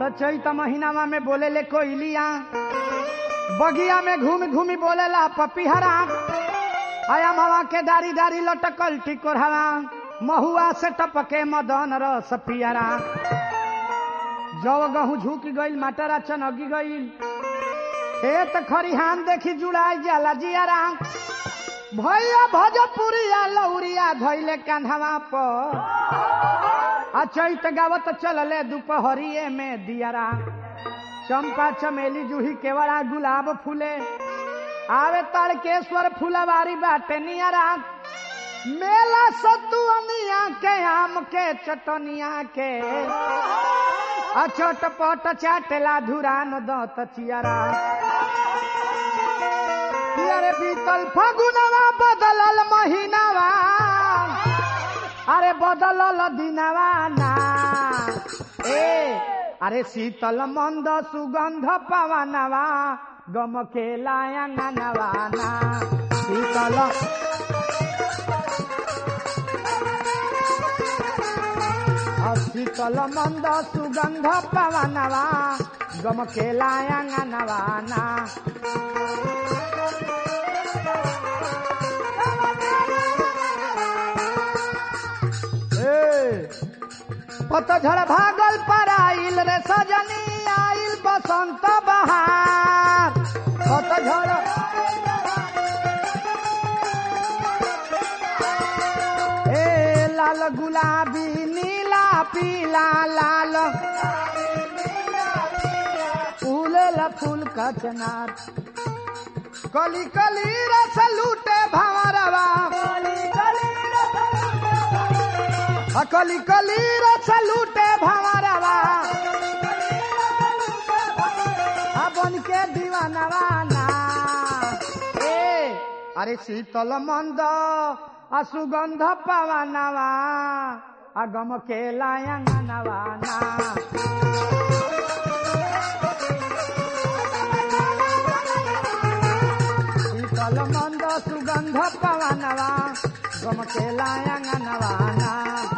तो चैत महीनावा में बोले ले कोयलिया बगिया में घूम घूमी बोलेला पपीहरा आया मावा के दारी दारी लटकल टिकोरहरा महुआ से टपके मदन रस पियरा जव गहूं झुक गईल माटरा चनगी गईल खेत खरिहान देखी जुड़ाई जाला जियारा भैया भोजपुरिया लौरिया धैले कान्हवा पर आ चैत गावत चलले दोपहरिए में दियारा चंपा चमेली जूही केवड़ा गुलाब फूले आवे तड़केश्वर फुलवारी बाटे नियरा मेला सतुअनिया के आम के चटनिया के आ चटपट चाटेला धुरान दत चियरा अरे बीतल फगुनवा बदलल महीनावा अरे बदलल दिनवा ना ए अरे शीतल मंद सुगंध पवनवा गम के लायंगनवा ना शीतल आ शीतल मंद सुगंध पवनवा गम के लायंगनवा ना ए, पतझड़ भागल पर आइल रे सजनी आइल बसंत बहार पतझड़ ए लाल गुलाबी नीला पीला लाल फूल फूल कचनार कली कली रस लूटे भंवरवा कली कली रस लूटे भंवरवा बन के दीवानवा ना ए अरे शीतल मंद आ सुगंध पवनवा आ गम के लायंगनवा ना शीतल मंद सुगंध पवनवा गम के लायंगनवा ना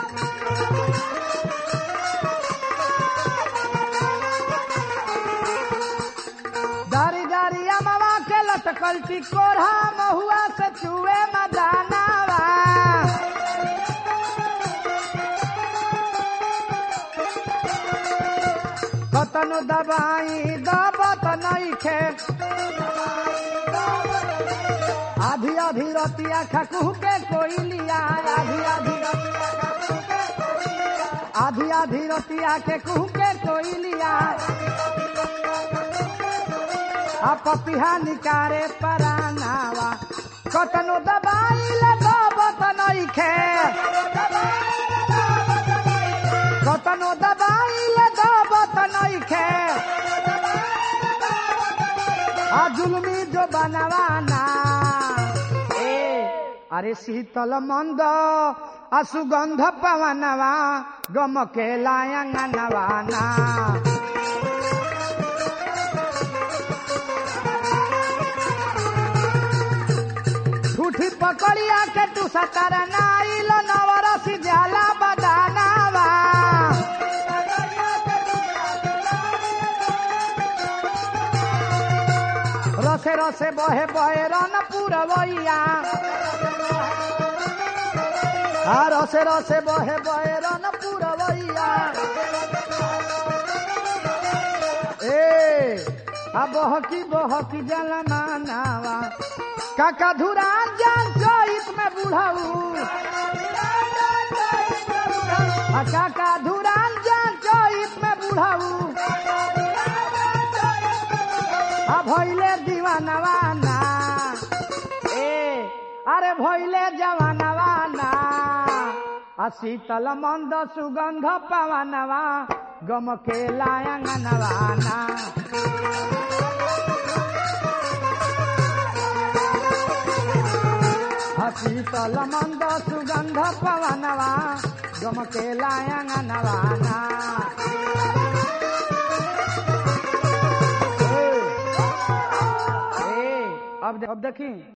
दारी दारी अमवा के लटकल टिकोरा महुआ से चुए मदानावा कतनो दबाई दबत नइखे आधी आधी रतिया खकू के कोई लिया आधी आधी आधी आधी रतिया के कुह के कोई लिया आ पपिहा निकारे परानावा कतनो दबाई लगावत नइखे कतनो दबाई लगावत नइखे आ जुलमी जो बनवाना ए अरे शीतल मंद आ सुगंध पवनवा गम के लायंगनवा ना ठूठी पकड़िया के तू सतर नाइल नवरसी जाला बदानावा रसे रसे बहे बहे रन पुरवैया आ रसे रसे बहे बहे रन पुरवैया ए आ बहकी बहकी जलमानावा काका धुरान जान चोइत में बुढ़ाऊ आ काका धुरान जान चोइत में बुढ़ाऊ आ भइले दीवानवा ना ए अरे भइले जवानवा ना आ शीतल मंद सुगंध पवनवा गम के लायंगनवा ना आ शीतल मंद सुगंध पवनवा गम के लायंगनवा ना ए, ए, अब अब देखी